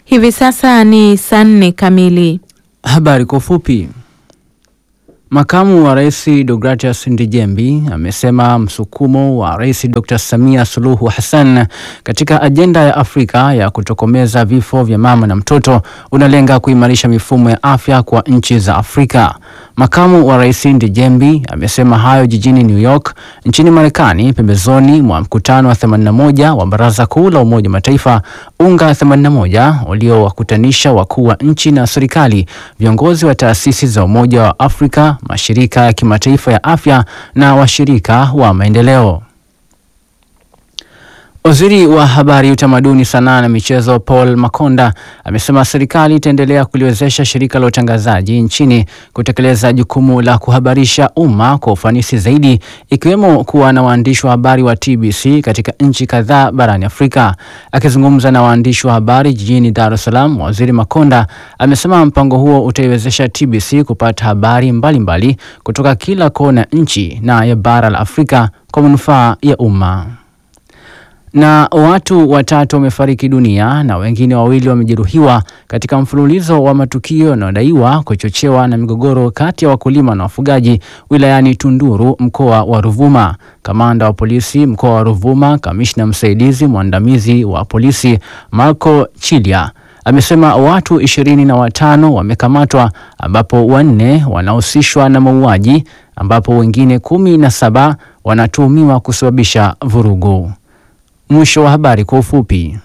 Hivi sasa ni saa nne kamili. Habari kwa ufupi. Makamu wa Rais Deogratias Ndijembi amesema msukumo wa Rais Dr. Samia Suluhu Hassan katika ajenda ya Afrika ya kutokomeza vifo vya mama na mtoto unalenga kuimarisha mifumo ya afya kwa nchi za Afrika. Makamu wa Rais Ndijembi amesema hayo jijini New York nchini Marekani pembezoni mwa mkutano wa 81 wa Baraza Kuu la Umoja wa Mataifa UNGA 81 uliowakutanisha wakuu wa nchi na serikali, viongozi wa taasisi za Umoja wa Afrika, mashirika ya kimataifa ya afya na washirika wa maendeleo. Waziri wa Habari, Utamaduni, Sanaa na Michezo Paul Makonda amesema serikali itaendelea kuliwezesha shirika la utangazaji nchini kutekeleza jukumu la kuhabarisha umma kwa ufanisi zaidi, ikiwemo kuwa na waandishi wa habari wa TBC katika nchi kadhaa barani Afrika. Akizungumza na waandishi wa habari jijini Dar es Salaam, Waziri Makonda amesema mpango huo utaiwezesha TBC kupata habari mbalimbali mbali kutoka kila kona nchi na ya bara la Afrika kwa manufaa ya umma na watu watatu wamefariki dunia na wengine wawili wamejeruhiwa katika mfululizo wa matukio yanayodaiwa kuchochewa na migogoro kati ya wakulima na wafugaji wilayani Tunduru, mkoa wa Ruvuma. Kamanda wa polisi mkoa wa Ruvuma, kamishna msaidizi mwandamizi wa polisi Marco Chilia amesema watu ishirini na watano wamekamatwa ambapo wanne wanahusishwa na mauaji ambapo wengine kumi na saba wanatuhumiwa kusababisha vurugu. Mwisho wa habari kwa ufupi.